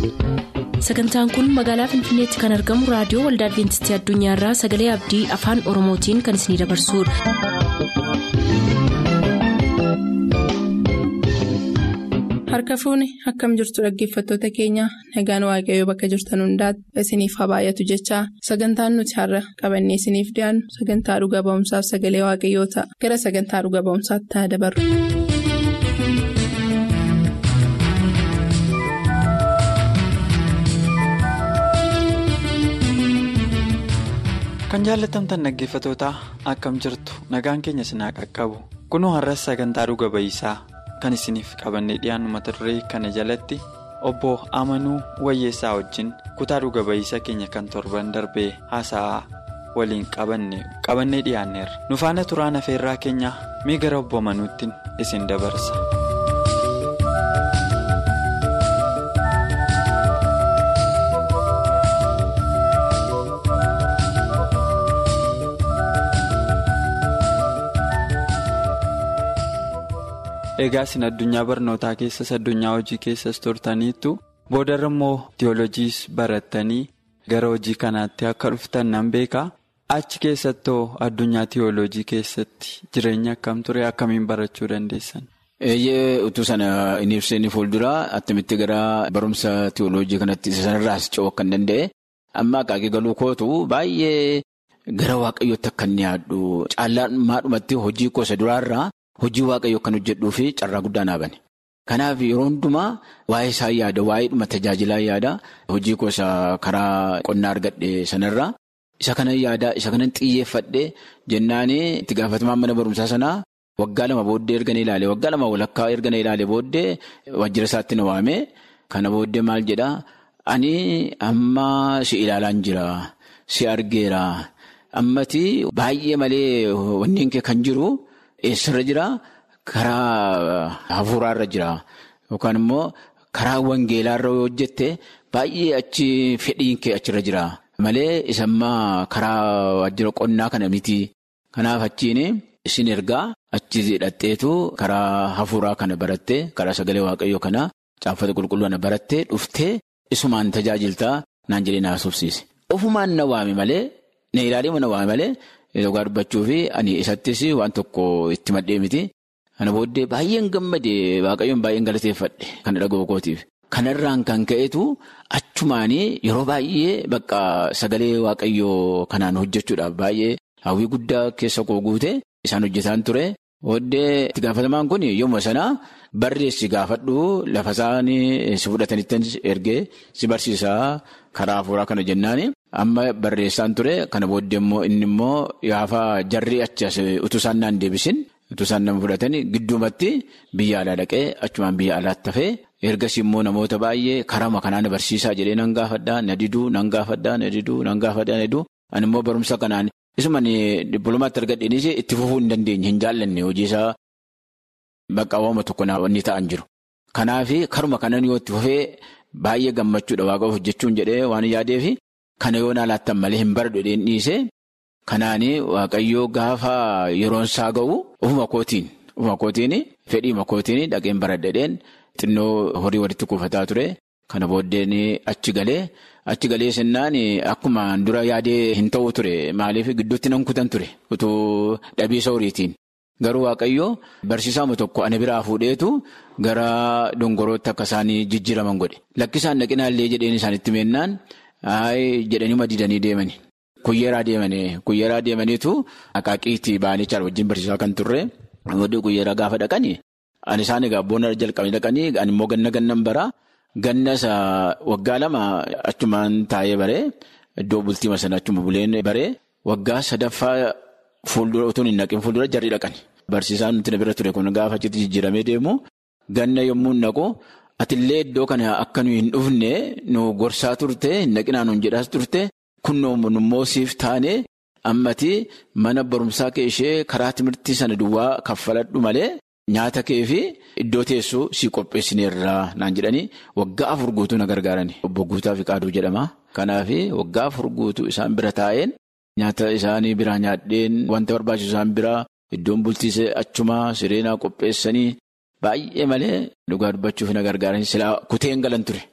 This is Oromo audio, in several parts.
sagantaan kun magaalaa finfinneetti kan argamu raadiyoo waldaa adventistii addunyaarraa sagalee abdii afaan oromootiin kan isinidabarsudha. harka fuuni akkam jirtu dhaggeeffattoota keenya nagaan waaqayyoo bakka jirtan hundaati isiniif haa baay'atu jechaa sagantaan nuti har'a qabannee isiniif dhiyaannu sagantaa dhuga ba'umsaaf sagalee waaqayyoo ta'a gara sagantaa dhuga ba'umsaatti haa dabarru. kan jaallatamtan dhaggeeffatootaa akkam jirtu nagaan keenya sinaa qaqqabu kunoo har'as sagantaa dhuga ba'iisaa kan isiniif qabannee dhiyaannu mata duree kana jalatti obbo amanuu wayyeessaa wajjin kutaa dhuga ba'iisa keenya kan torban darbee haasa'aa waliin qabanne qabannee dhiyaanneerra nu faana turaan afeerraa keenya mee gara obbo amanuutti isin dabarsa. egaa isin addunyaa barnootaa keessas addunyaa hojii keessas turtaniittu boodarra immoo tiyoolojiis barattanii gara hojii kanaatti akka dhuftan nan beekaa achi keessattoo addunyaa tiyoolojii keessatti jireenya akkam ture akkamiin barachuu dandeessan. eeyyee utuu sana hin ibseen fuulduraa attamitti gara barumsa tiyoolojii kanatti sanarraas ce'uu akka hin danda'e amma akaakii galuu kootu baay'ee gara waaqayyootti akka inni yaaddu caallaan maadhumatti hojii gosa duraarraa. Hojii waaqayyoo kan hojjedhuu fi carraa guddaa naa bane. Kanaaf yeroo hundumaa waa'ee isaa yaada, waa'ee dhuma tajaajilaa yaada, hojii gosa karaa qonnaa argadhe sanarraa isa kanan yaada, isa kanan xiyyeeffadhe jennaan itti gaafatamaan mana barumsaa sanaa waggaa lama booddee erga na ilaale, waggaa lama walakkaa erga na ilaale booddee wajjira isaatti na waame. Kana booddee maal jedhaa? Ani amma si ilaalaan jira, si argeera, ammati baay'ee malee wanneen kee kan jiru. Eessarra jira karaa hafuuraarra jira yookaan immoo karaa wangeelaarra yoo hojjette baay'ee achi fedhiin kee achirra jira malee isammaa karaa waajjira qonnaa kana miti. Kanaaf achiin isin ergaa achi hidhatteetu karaa hafuuraa kana barattee karaa sagalee waaqayyoo kana caaffata qulqulluu kana barattee dhuftee isumaan tajaajiltaa naan jedhee na haasofsiise. Ofumaan na waame malee na ilaalee na waame malee. Dhugaa dubbachuu fi ani isattis waan tokko itti maddee miti. Kana booddee baay'een gammade waaqayyoon baay'een galateeffadhe kana dhaga'u kootiif. Kanarraan kan ka'etu achumaanii yeroo baay'ee bakka sagalee waaqayyoo kanaan hojjechuudhaaf baay'ee hawwii guddaa keessa koo guute isaan hojjetaan ture. Booddee itti gaafatamaan kun yommuu sana barreessi gaafadhu lafa isaanii si fudhatanitti ergee si barsiisaa karaa hafuuraa kana jennaani. Amma barreessaan ture kana booddee immoo inni immoo gaafa jarri achi as utuu isaan naan deebisin utuu isaan nama fudhatanii gidduumatti biyya alaa dhaqee achumaan biyya alaatti hafee ergasii immoo namoota baay'ee karama kanaan barsiisaa jedhee nan gaafadhaa na diduu nan gaafadhaa na diduu nan gaafadhaa na diduu ani immoo barumsa kanaan isumaan dippiloomaatti argadheenis itti fufuu hin dandeenye hin jaallanne hojii isaa bakka waama tokko ni ta'an jiru. Kanaaf karuma kanan yoo itti fufee baay'ee gammachuudha waaqa hojjechuun jedhee waan yaadeefi. Kana yoo naalaattan malee hin baradhu dheen dhiise kanaanii waaqayyoo gaafa yeroon isaa ga'u ofuma kootiin ofuma kootiin fedhii makootiin dhaqeen baradhadheen xinnoo horii walitti kuufataa ture kana booddeen achi galee achi galee sennaan akkuma dura yaadee hin ta'u ture maaliif gidduutti nan kutan ture utuu dhabiisa horiitiin garuu waaqayyoo barsiisaama tokko ana biraa fuudheetu gara dongorootti akka isaanii jijjiiraman godhe lakkisaan dhaqinaallee jedheen isaanitti meennaan. Ayi jedhanii madiidanii deemani. Kuyyeeraa deemanii kuyyeeraa deemaniitu akaakiitti ba'anii wajjin barsiisaa kan turre. Booddee kuyyeeraa gaafa dhaqanii ani isaan egaa boona jalqabanii dhaqanii ani immoo ganna gannan baraa ganna isa waggaa lama achumaan taa'ee baree iddoo bultii sana achuma buleen baree waggaa sadaffaa fuuldura utuu hin naqin fuuldura jarri dhaqani. Barsiisaan nuti na bira ture kun gaafa achitti jijjiiramee deemu ganna yommuu naqu. Atillee iddoo kana akka nuyi hin dhufne nu gorsaa turte hin naqinaa nuun jedhaas turte kunnoo immoo siif taane ammati mana barumsaa kee ishee karaa timirtii sana duwwaa kaffaladhu malee nyaata kee fi iddoo teessoo sii qopheessineerraa naan jedhanii waggaa afur guutuu na gargaarani. Obbo Guutaa Fiqaaduu jedhama. Kanaaf waggaa afur guutuu isaan bira taa'een nyaata isaanii biraa nyaadheen wanta barbaachisu isaan biraa iddoon bultiisee achumaa sireenaa qopheessanii. Baay'ee malee dhugaa dubbachuuf na gargaaran silaa kuteen galan ture.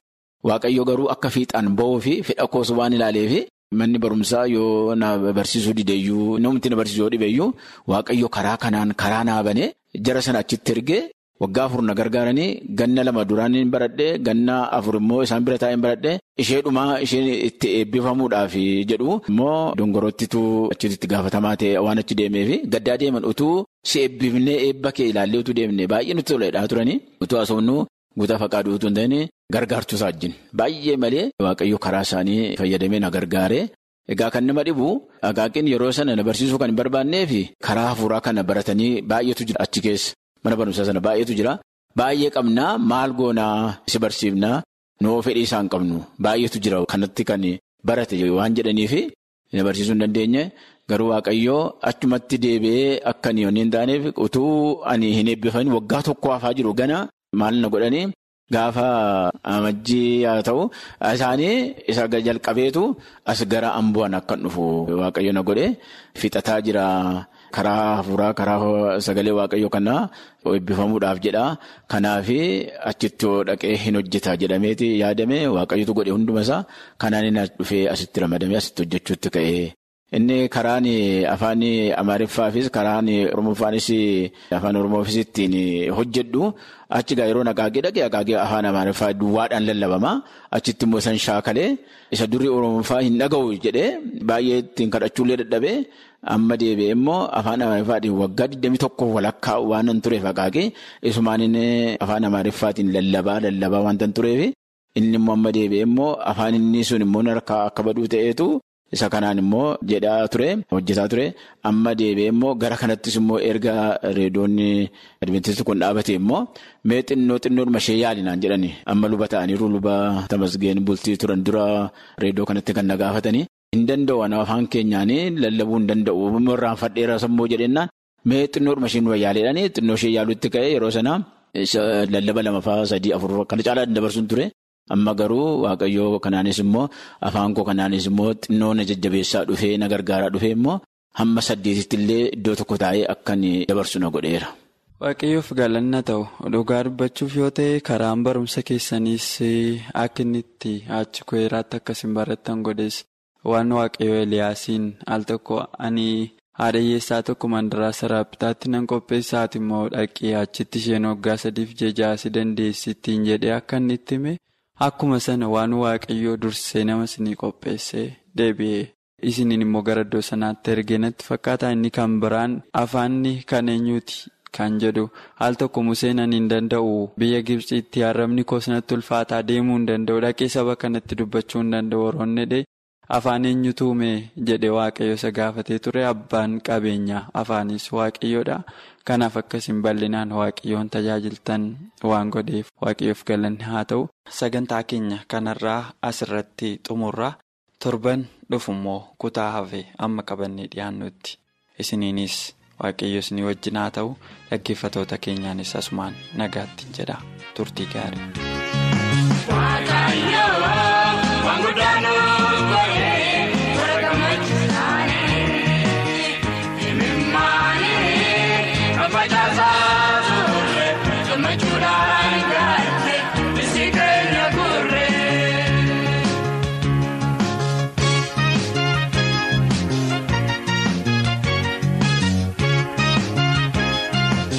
waaqayyo garuu akka fiixaan ba'uu fi fedha koos waan ilaaleef manni barumsaa yoo na barsiisuu dideeyyuu namni na barsiisuu dhibeeyyuu waaqayyo karaa kanaan karaa naabane jara sana achitti ergee. Waggaa afur na gargaaranii ganna lama duraan hin baradhee ganna afur immoo isaan bira taa'een baradhee ishee dhumaa isheen itti eebbifamuudhaaf jedhu immoo dongorottitu achitti gaafatamaa ta'e waan achi deemeef gaddaa deeman utuu si eebbifnee eebba kee ilaallee utuu deemne baay'ee nutti toledhaa turanii utuu haasofnu guutaa faqaaduu utuu hin ta'in gargaartuu isaa wajjin baay'ee malee waaqayyo karaa isaanii fayyadamee na gargaare. Egaa kan nama dhibu agaaqiin yeroo sana na barsiisuu kan hin barbaannee fi karaa hafuuraa kana baratanii baay'eetu jira achi keessa. Mana barumsaa sana baay'eetu jira. Baay'ee qabnaa maal goonaa si barsiifnaa noo fedhii isaan qabnu baay'eetu jira kanatti kan barate waan jedhaniif na barsiisuu hin dandeenye garuu waaqayyoo achumatti deebi'ee akka inni hin taaneef utuu ani hin eebbifamin waggaa tokko hafaa jiru gana maal na godhanii gaafa amajjii haa ta'u isaanii isa jalqabeetu as gara ambu'an akka dhufu waaqayyo na godhe fixataa jira. Karaa hafuuraa karaa sagalee waaqayyoo kanaa eebbifamuudhaaf jedha. Kanaaf achitti dhaqee hin hojjeta jedhameeti yaadame waaqayyotu godhe hunduma isaa kanaan inni dhufee asitti ramadamee asitti hojjechuutti ka'e. Inni karaan afaan Amaariffaafis karaan Oromoofaanis afaan Oromoofis ittiin hojjedhu achi gaa yeroo naqaagee dhaqee naqaagee afaan Amaariffaa duwwaadhaan lallabama. Achitti immoo isaan shaakalee isa durii Oromoofaa hin dhaga'u jedhee baay'ee ittiin kadhachuullee dadhabee. Amma deebi'ee immoo afaan Amaariffaatiin waggaa 21 walakkaa waan hin tureef naqaagee isumaan afaan Amaariffaatiin lallabaa lallabaa waan hin tureef inni immoo amma deebi'ee immoo afaan inni sun immoo harkaa akka baduu ta'eetu isa kanaan immoo jedhaa ture hojjetaa ture amma deebi'ee immoo gara kanattis immoo erga reedoonni adventistii kun dhaabate immoo mee xinnoo xinnoodhuma ishee yaalinaan jedhani amma luba ta'aniiru luba tamasgeen bultii turan dura reedoo kanatti kan na gaafatanii. Hin danda'u afaan keenyaanii lallabuu hin danda'u irraan fadheera sammuu jedhennaan mee xinnoodhuma isheen wayyaaleedhaanii xinnoo ishee yaaluutti ka'e yeroo sanaa lallaba lamaffaa sadii afur kana caalaa dabarsuun ture. Amma garuu waaqayyoo kanaanis immoo afaan koo kanaanis immoo xinnoo na jajjabeessaa dhufee na gargaaraa dhufee immoo hamma saddeetitti illee iddoo tokko taa'ee akka dabarsu na godheera. Waaqayyoof galanna ta'u dhugaa dubbachuuf yoo ta'e karaan barumsa keessaniis akka inni itti achi koeraatti akkasiin barattan godhees. Waan waaqayyoo Eliyaasiin al tokko ani haadha hiyyeessaa tokko mandaraa saraapitaatti nan qopheessaati immoo dhaqee achitti isheen waggaa sadiif jejaasi dandeessittiin jedhee akka inni itti hime akkuma sana waan waaqayyoo dursee nama isinii qopheessee deebi'ee isiniin immoo gara iddoo sanaatti ergee natti fakkaata inni kan biraan afaanni kan eenyuuti kan jedhu al tokko Museen ani hin danda'u biyya Gibxiitti harrabni koos natti ulfaataa deemuu hin danda'u dhaqee saba kanatti dubbachuu hin danda'u warroonni Afaan eenyutu uume jedhe waaqayyo isa gaafatee ture abbaan qabeenyaa afaanis waaqayyoodha. Kanaaf akkasiin bal'inaan waaqayyoon tajaajiltan waan godheef waaqayyoof galanni haa ta'u. Sagantaa keenya kanarraa asirratti xumurraa torban dhufummoo kutaa hafe amma qabannee dhiyaannutti isiniinis waaqayyo isinii wajjin haa ta'u dhaggeeffatoota keenyaanis asumaan nagaatti jedha turtii gaarii.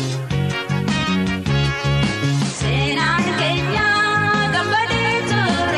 Seenaan keenya gammadee ture.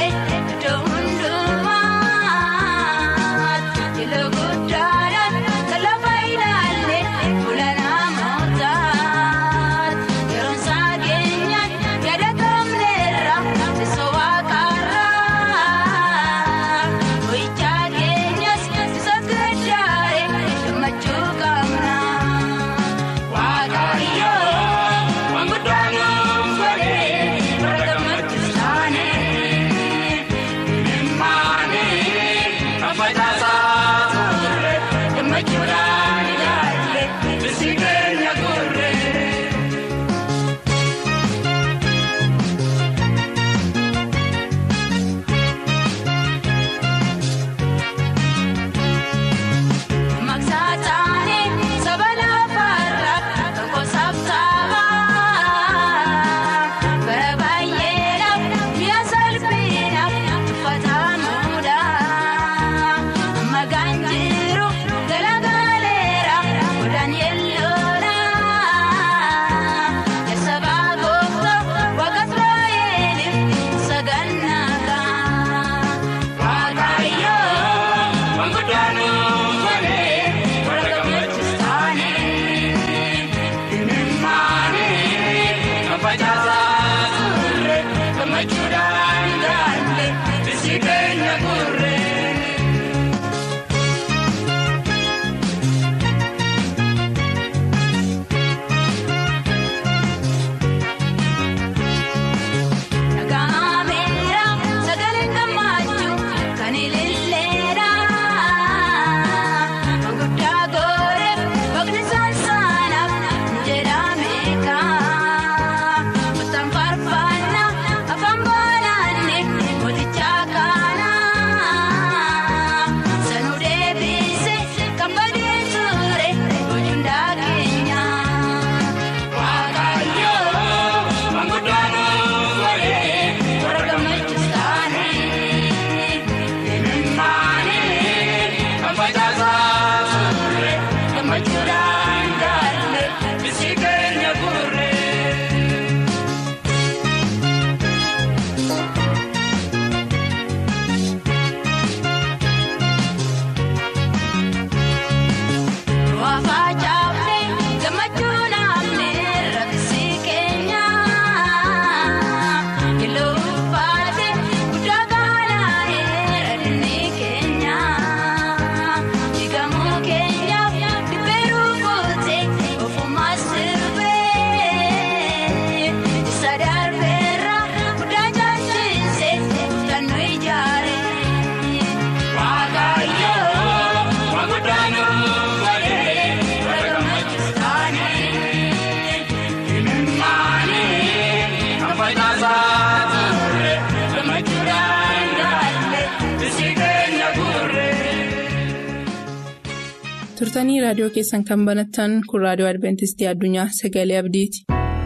turtanii raadiyoo keessan kan banattan kun raadiyoo adventistii addunyaa sagalee abdiiti.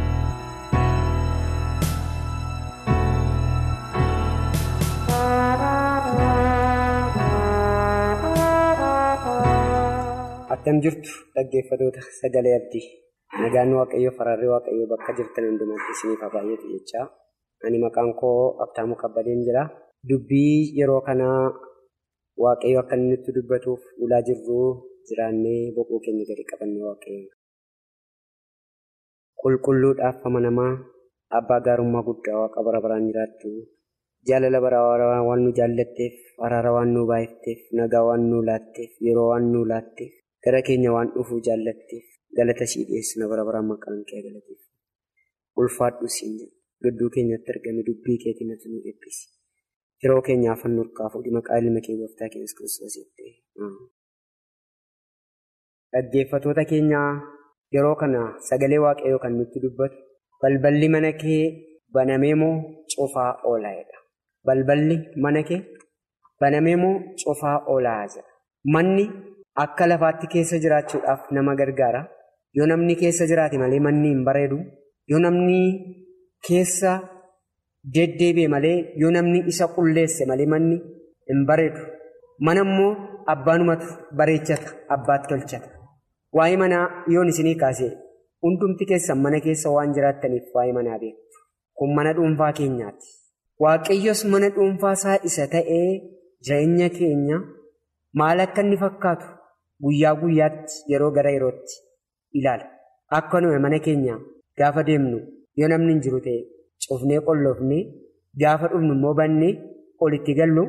Attam jirtu dhaggeeffatoota sagalee abdii nagaan waaqayyoo faraarri waaqayyoo bakka jirtan hundumatti isiniif haa baay'atu jechaa ani maqaan koo abtaamuu kabbadeen jira dubbii yeroo kanaa waaqayyo akka inni nutti dubbatuuf ulaa jirru jiraannee boqoo keenya gadi qabannee waaqayyo qulqulluudhaaf amanamaa abbaa gaarummaa guddaa waaqa bara baraan jiraattu jaalala bara waan nu jaallatteef araara waan nu baay'ifteef nagaa waan nu laatteef yeroo waan nu laatteef gara keenya waan dhufuu jaallatteef galata sii dhiyeessina bara baraan maqaan kee galateef ulfaadhu siin gidduu keenyatti argame dubbii keetiin natti nu eebbisi yeroo keenyaaf nu urkaafu maqaa ilma kee gooftaa keenyas kiristoos jettee dhaggeeffatoota keenyaa yeroo kana sagalee waaqayyoo kan nutti dubbatu balballi mana kee banamee moo cufaa oolaa'edha. Balballi mana kee banamee moo cufaa oolaa jira. Manni akka lafaatti keessa jiraachuudhaaf nama gargaara. Yoo namni keessa jiraate malee manni hin bareedu. Yoo namni keessa deddeebi'e malee yoo namni isa qulleesse malee manni hin bareedu. Mana immoo abbaanumatu bareechata abbaatti tolchata. Waa'ee manaa yoon isinii kaasee hundumti keessan mana keessa waan jiraattaniif waa'ee manaa beektu. Kun mana dhuunfaa keenyaati. Waaqayyos mana dhuunfaa isaa isa ta'ee jireenya keenya maal akka inni fakkaatu guyyaa guyyaatti yeroo gara yerootti ilaala. Akkanuma mana keenya gaafa deemnu yoo namni hin jiru ta'e cufnee qolloofnee gaafa dhufnu immoo bannee olitti gallu.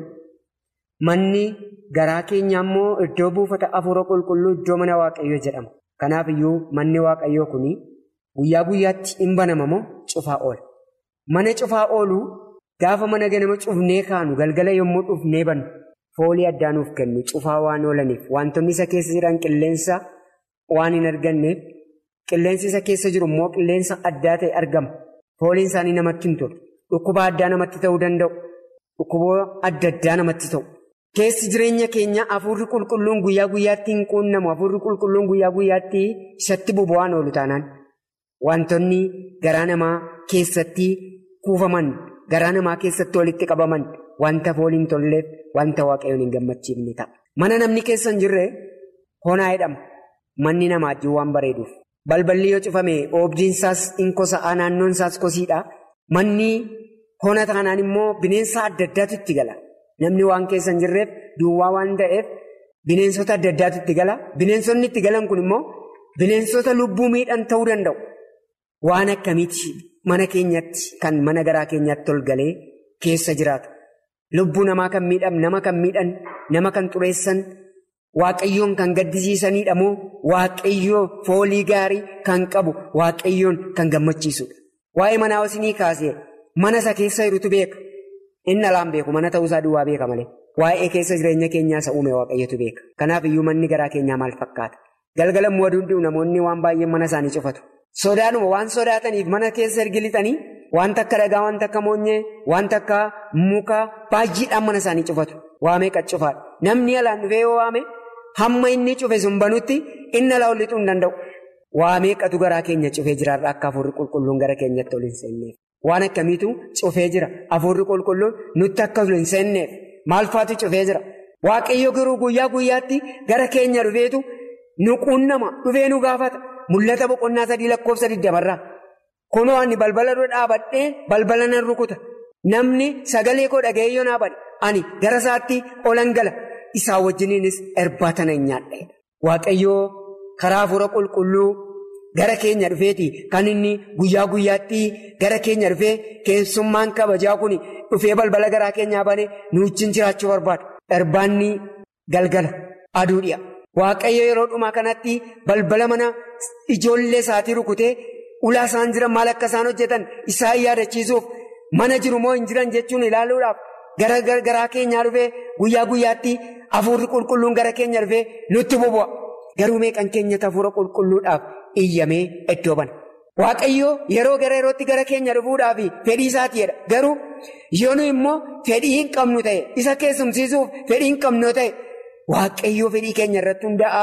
Manni garaa keenya immoo iddoo buufata afuura qulqulluu iddoo mana waaqayyoo jedhama. Kanaaf iyyuu manni waaqayyoo kun guyyaa guyyaatti hin banama moo cufaa oola. Mana cufaa oolu gaafa mana ganama cufnee kaanu galgala yommuu dhufnee bannu foolii addaa nuuf kennu cufaa waan oolaniif wantoonni isa keessa jiran qilleensa waan hin arganneef qilleensi isa keessa jiru immoo qilleensa addaa ta'e argama. Fooliin isaanii namatti hin tolu. Dhukkuba addaa namatti ta'uu danda'u. Dhukkuba adda addaa namatti ta'u. Keessi jireenya keenya hafuurri qulqulluun guyyaa guyyaatti hin quunnamu. Hafuurri qulqulluun guyyaa guyyaatti isatti boba'aan oolu taanaan wantoonni garaa namaa keessatti kuufaman, garaa namaa keessatti walitti qabaman wanta fooliin tolleef wanta waaqayyoon hin gammachiifne ta'a. Mana namni keessa hin jirre honaa jedhama. Manni namaatti waan bareeduuf. Balballi yoo cufame oobdiinsaas in kosa'aa naannoon isaas kosiidha. Manni hona taanaan immoo bineensa adda addaatu itti gala. Namni waan keessa hin jirreef duwwaa waan ta'eef bineensota adda addaatu itti gala. Bineensonni itti galan kun immoo bineensota lubbuu miidhan ta'uu danda'u. Waan akkamiiti mana keenyatti kan mana garaa keenyatti ol galee keessa jiraatu. Lubbuu namaa kan miidhan, nama kan miidhan, nama kan xureessan, waaqayyoon kan gaddisiisanidha moo waaqayyoo foolii gaarii kan qabu waaqayyoon kan gammachiisudha. Waa'ee manaa hosinii kaasee mana isa keessa jirutu beeka. Inni alaan beeku mana ta'uusaa duwwaa beeka malee. Waa'ee keessa jireenya keenyaa isa uume waaqayyotu beeka. Kanaaf iyyuu manni garaa keenyaa maal fakkaata? Galgala immoo aduun namoonni waan baay'ee mana isaanii cufatu. Sodaanuma waan sodaataniif mana keessa ergi lixanii wanta akka dhagaa, wanta akka moonyee, wanta akka mukaa baay'eedhaan mana isaanii cufatu. Waamee qaccufaadha. Namni alaan dhufee yoo waame hamma inni cufe sun banutti inni alaa ol lixuu hin danda'u. Waamee qatu garaa keenya cufee jiraarra akka hafuurri qulqulluun gara keenyatti ol hin seenneef. Waan akkamiitu cufee jira. Hafuurri qulqulluun nutti akka ol hin seenneef. Maal faatu cufee jira? Waaqayyo garuu guyyaa guyyaatti gara keenya dhufeetu nu quunnama dhufee nu gaafata. Mul'ata boqonnaa sadii lakkoofsa digdamarraa. Kunoo ani balbala dura dhaabadhee balbala nan rukuta. Namni sagalee koo dhaga'ee yoo naa bane ani gara isaatti olan gala. Isaa wajjiniinis irbaata nan nyaadha. Waaqayyoo karaa hafuura qulqulluu gara keenya dhufeeti kan inni guyyaa guyyaatti gara keenya dhufee keessummaan kabajaa kun dhufee balbala garaa keenyaa banee nu wajjin jiraachuu barbaada. Irbaanni galgala aduu dhi'a. Waaqayyo yeroo dhumaa kanatti balbala mana ijoollee isaatii rukutee ulaa isaan jiran maal akka isaan hojjetan isaan yaadachiisuuf mana jiru moo hin jiran jechuun ilaaluudhaaf gara garaa keenyaa dhufee guyyaa guyyaatti hafuurri qulqulluun gara keenya dhufee nutti bobo'a. Garuu meeqan keenyatti hafuura qulqulluudhaaf iyyamee iddoo bana. Waaqayyo yeroo gara yerootti gara keenya dhufuudhaaf fedhii isaatiidha. Garuu yoo nu immoo fedhii hin qabnu ta'e isa keessumsiisuuf fedhii hin qabnu ta'e waaqayyoo fedhii keenya irratti hundaa'aa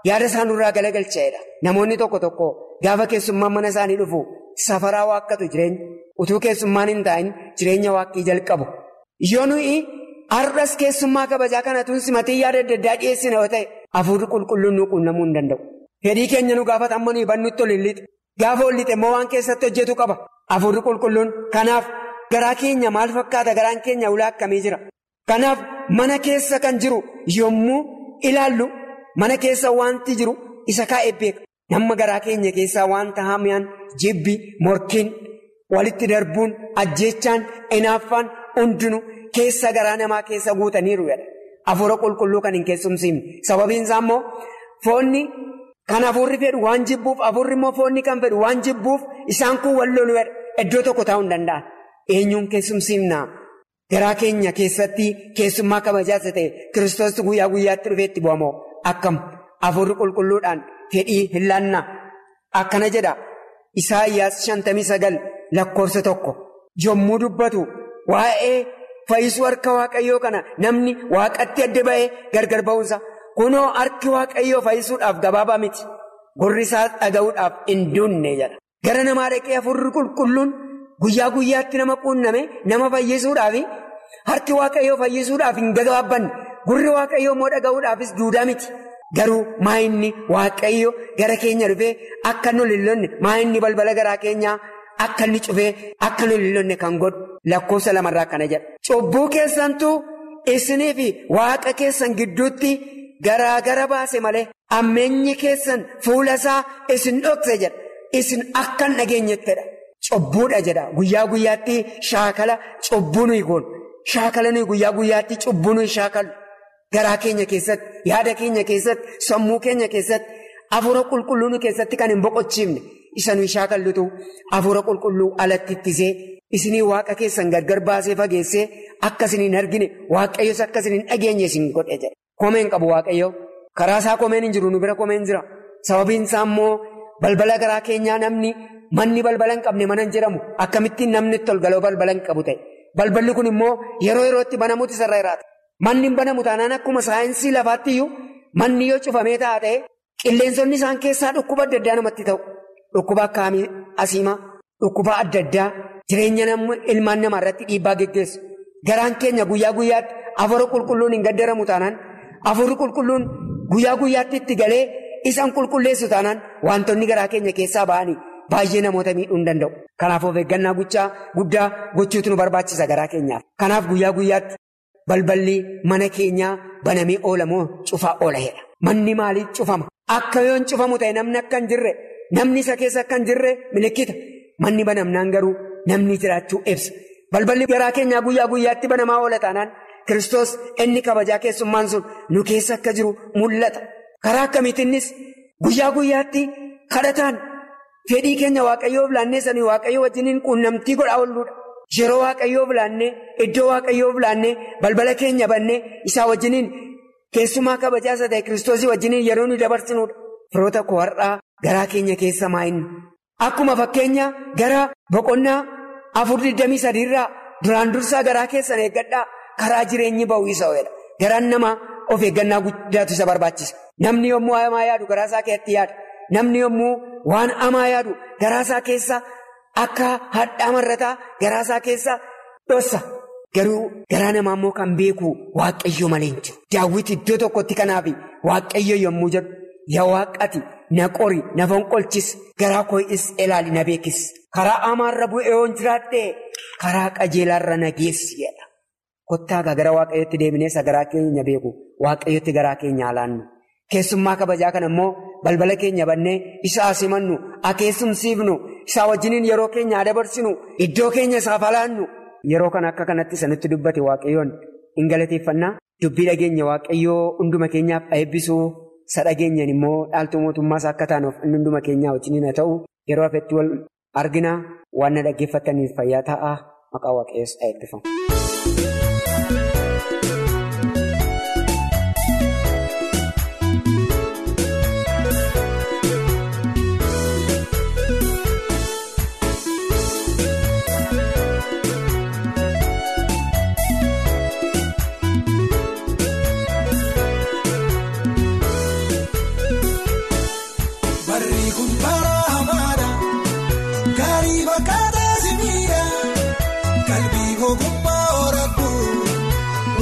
yaada isaanirraa galagalchaa'edha. Namoonni tokko tokko gaafa keessummaan mana isaanii dhufu safaraa waaqqatu jireenya utuu keessummaan hin taa'in jireenya waaqqii jalqabu. Yoo nuyi har'as keessummaa kabajaa kana tun simatee yaada adda addaa dhiyeessina yoo ta'e hafuurri qulqulluun nu quunnamuu hin danda'u. Fedhii keenya nu gaafata amma nuyi bannutti ol hin lixe. Gaafa ol lixe immoo waan keessatti hojjetu qaba. Hafuurri qulqulluun kanaaf garaa keenya maal fakkaata garaan keenya ulaa akkamii jira. Kanaaf mana keessa kan jiru yommuu ilaallu mana keessa wanti jiru isa kaa'ee beeka. Namni garaa keenya keessaa wanta hamaan jibbi morkiin walitti darbuun ajjeechaan inaaffaan hundinuu keessa garaa namaa keessa guutaniiru jedha. Hafuura qulqulluu kan hin keessumsiifne sababiin isaa immoo foonni kan hafuurri fedhu waan jibbuuf hafuurri immoo foonni kan fedhu waan jibbuuf isaan kun wal lolu jedha. Iddoo tokko taa'uu hin danda'an. Eenyuun keessumsiifnaa? Garaa keenya keessatti keessummaa kabajaas ta'e kiristoos guyyaa guyyaatti dhufeetti bu'amoo akkam hafuurri qulqulluudhaan fedhii hin laannaa akkana jedha Isaayyaas shantamii sagal lakkoofsa tokko yommuu dubbatu waa'ee fayyisuu harka waaqayyoo kana namni waaqatti adda ba'ee gargar ba'uunsa kunoo harki waaqayyoo fayyisuudhaaf gabaabaa miti gurri isaa dhaga'uudhaaf hin duunne jedha gara namaa dhaqee hafuurri qulqulluun. Guyyaa guyyaatti nama quunname nama fayyisuudhaaf harki waaqayyoo fayyisuudhaaf hin gabaabbanne gurri waaqayyoo immoo dhaga'uudhaafis duudaa miti. Garuu maayinni waaqayyo gara keenya dhufee akka nu lillonne maayinni balbala garaa keenyaa akka inni cufee akka nu lillonne kan godhu lakkoofsa lamarraa kana jedha. Cubbuu keessantuu isinii fi waaqa keessan gidduutti garaagara baase malee ammeenyi keessan fuula isaa isin dhokse jedha. Isin akka hin dhageenyettedha. Cubbuudha jedha guyyaa guyyaatti shaakala cubbuu nuyi goonu shaakala nuyi guyyaa guyyaatti cubbuu nuyi shaakalu garaa keenya keessatti yaada keenya keessatti sammuu keenya keessatti hafuura qulqulluu nu keessatti kan hin boqochiifne isa nuyi shaakallutu hafuura qulqulluu alatti ittisee isinii waaqa keessan gargar baasee fageessee akka isin hin argine waaqayyos akka isin hin dhageenye isin godhe jedha. Komeen qabu waaqayyo karaa isaa komeen hin jiru nu bira komeen jira sababiin isaa immoo balbala garaa keenyaa namni. Manni balbala hin qabne mana hin jedhamu akkamittiin namni tolgaloo balbala hin qabu ta'e balballi kun immoo yeroo yerootti banamuuti sarara jiraata. Manni hin banamu taanaan akkuma saayinsii lafaatti iyyuu manni yoo cufamee ta'a ta'e qilleensonni isaan keessaa dhukkuba adda addaa namatti ta'u. Dhukkuba akka asiimaa dhukkuba adda addaa jireenya ilmaan namaa irratti dhiibbaa geggeessu. Garaan keenya guyyaa guyyaatti hafuura qulqulluun hin gaddaramu taanaan hafuurri qulqulluun guyyaa guyyaatti itti galee isaan qulqulleessu taanaan wantoonni garaa keenya keessaa ba'anii. Baay'ee namoota miidhuu hin danda'u. Kanaaf of eeggannaa guddaa gochuutu nu barbaachisa garaa keenyaaf. Kanaaf guyyaa guyyaatti balballi mana keenyaa banamee oolamoo cufaa oola'edha. Manni maaliif cufama? Akka yoon cufamu ta'e namni akka hin jirre namni isa keessa akka hin jirre milikkita. Manni banamnaan garuu namni jiraachuu ibsa. Balballi garaa keenyaa guyyaa guyyaatti banamaa oola taanaan Kiristoos inni kabajaa keessummaan sun nu keessa akka jiru mul'ata. Karaa akkamiitiinis guyyaa guyyaatti kadhataan. Fedhii keenya waaqayyoof laannee sanii waaqayyoo wajjiniin quunnamtii godhaa oolluudha. Yeroo waaqayyoof laannee iddoo waaqayyoof laannee balbala keenya bannee isaa wajjiniin keessumaa kabajaa isa ta'e kiristoosii wajjiniin yeroo nu dabarsinuudha. Firoota koo har'aa garaa keenya keessa maa'inni. Akkuma fakkeenya gara boqonnaa afur digdamii sadiirraa duraan dursaa garaa keessan eeggadhaa karaa jireenyi ba'uu isa oola. Garaan namaa of eeggannaa guddaatu isa barbaachisa. Namni yommuu hamaa yaadu garaa isaa keessatti yaada. Namni yommuu waan hamaa yaadu garaasaa keessa akka hadhaa marrataa garaasaa keessa dhossa. Garuu garaa namaa immoo kan beeku waaqayyo malee hin jiru. Daawwiti iddoo tokkotti kanaaf waaqayyo yommuu jedhu yaa waaqati na qori na fonqolchis garaa koo'is ilaali na beekis. Karaa hamaarra bu'ee yoon jiraadhee karaa qajeelaarra na geessi jedha. Kottaa gara waaqayyotti deebineessa garaa keenya beeku waaqayyotti garaa keenya alaannu. Keessummaa kabajaa kana immoo balbala keenya bannee isaa simannu akeessumsiifnu isaa wajjiniin yeroo keenya dabarsinu iddoo keenya isaaf alaannu yeroo kana akka kanatti sanitti dubbate waaqayyoon hin galateeffannaa dubbii dhageenya waaqayyoo hunduma keenyaaf eebbisuu isa dhageenyaan immoo dhaaltuu mootummaas akka taanuuf inni hunduma keenyaa wajjiniin haa ta'u yeroo hafetti wal argina waan na dhaggeeffataniif fayyaa ta'a maqaa waaqayyoos eebbifamu.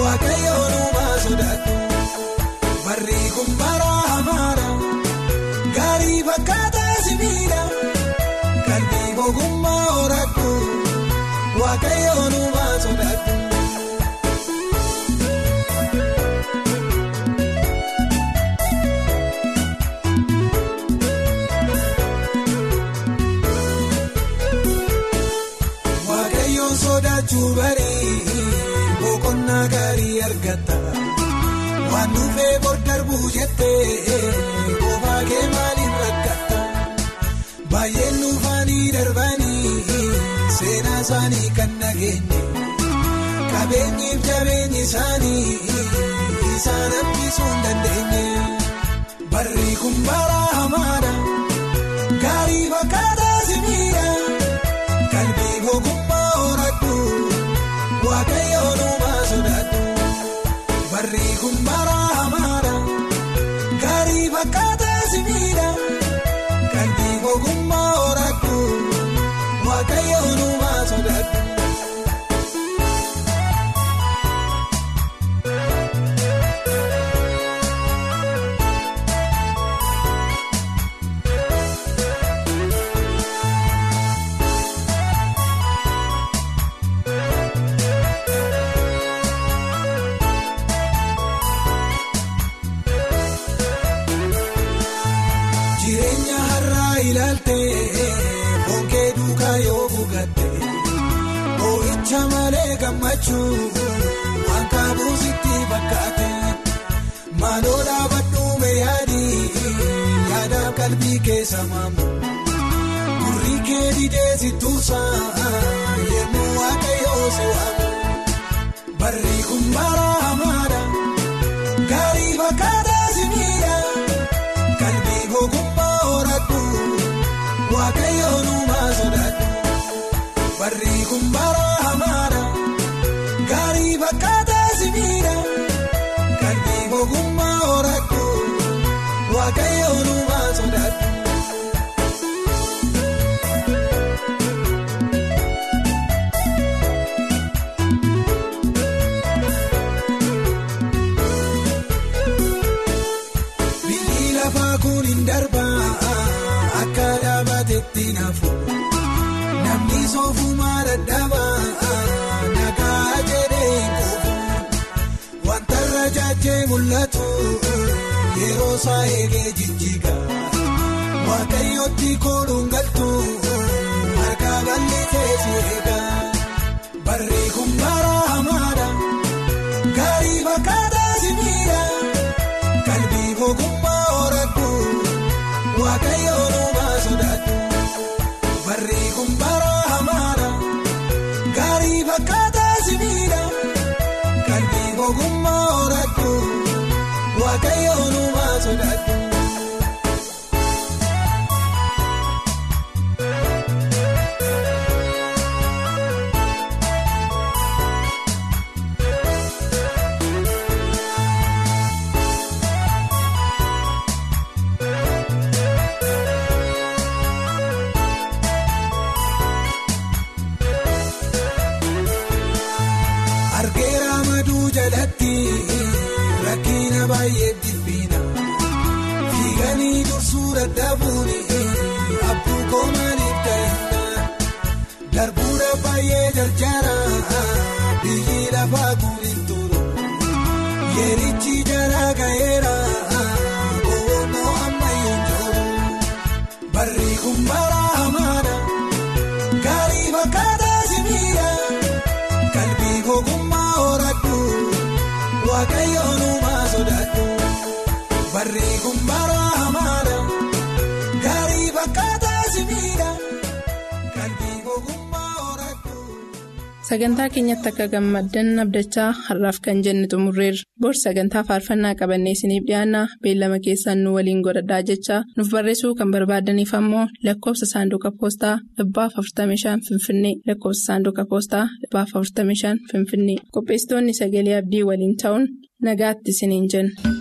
waaqayyoon uumaa sodaatu barri kun bara hamaadha gaarii fakkaataa simiidha qalbii ogummaa horattu waaqayyoon uumaa sodaatu. Waaqayyoon sodaachuu barii boqonnaa gaarii argata waan dhufee bordarbuu jettee qofaa kee maaliin rakkata baay'een dhufaanii darbanii seenaa isaanii kan nageenye qabeenyiif jabeenyi isaanii isaan hambisuu hin dandeenye barri kun bara hamaadha gaarii fakkaataa simiidha. Kalbii ogummaa horattu waaqayyoon uumaa sodaattu barri kun bara hamaadha gaarii fakkaataa simiidha kalbii ogummaa horattu waaqayyoon uumaa sodaattu. Jireenya har'aa ilaaltee bonkee duukaa yoo buugatte boo'icha malee gammachuu waan kaabuusitti fakkaate maaloo dhaabadhuume yaadii yaadaaf qalbii keessa maamu gurri kee didee si tuusaa yemmuu waaqayyoo si waamu barri kun bara hamaadha gaarii fakkaataa si miidha. Kalbii ogummaa horattu waaqayyoon uumaa sodaattu barri kun bara hamaadha gaarii fakkaataa simiidha kalbii ogummaa horattu waaqayyoon uumaa sodaattu. Biyyi lafaa kun hin darbaa akka dhaabatetti naafu namni soofumaa dadhabaa nagaa jedhee hin quufu wanta irra jaajee mul'atu yeroo isaa eegee jijjiiga waaqayyootti kooluun galtu harka bal'isee si eega barri kun bara hamaadha gaarii fakkaataa si miidha. Kalbii ogummaa horattu waaqayyoon uumaa sodaattu barri kun bara hamaadha gaarii fakkaataa simiidha kalbii ogummaa horattu waaqayyoon uumaa sodaattu. Argeera maduu jalatti rakkina baay'ee jibbiina fiiganii dursuu dadhabuun abbuu koomaniif ta'inna darbuudha baay'ee jarjara biyyi lafaa guurin turu yeerichi jala ga'eera boonoo ammayyoon jiru barri kun bara hamaadha gaarii fakkaataa simiidha. Kalbii ogummaa horattu waaqayyoon uumaa sodaattu barri kun bara hamaadha gaarii fakkaataa simiidha kalbii ogummaa horattu. Sagantaa keenyatti akka gammaddan abdachaa har'aaf kan jenne xumurreerra. Bor sagantaa faarfannaa qabannee isiniif dhiyaanna beellama keessaan nu waliin godhadhaa jechaa nuuf barreessuu kan barbaadaniif ammoo lakkoofsa saanduqa poostaa dhibbaaf 45 Finfinnee lakkoofsa saanduqa poostaa dhibbaaf 45 Finfinnee qopheessitoonni sagalee abdii waliin ta'uun nagaatti isiniin jenna.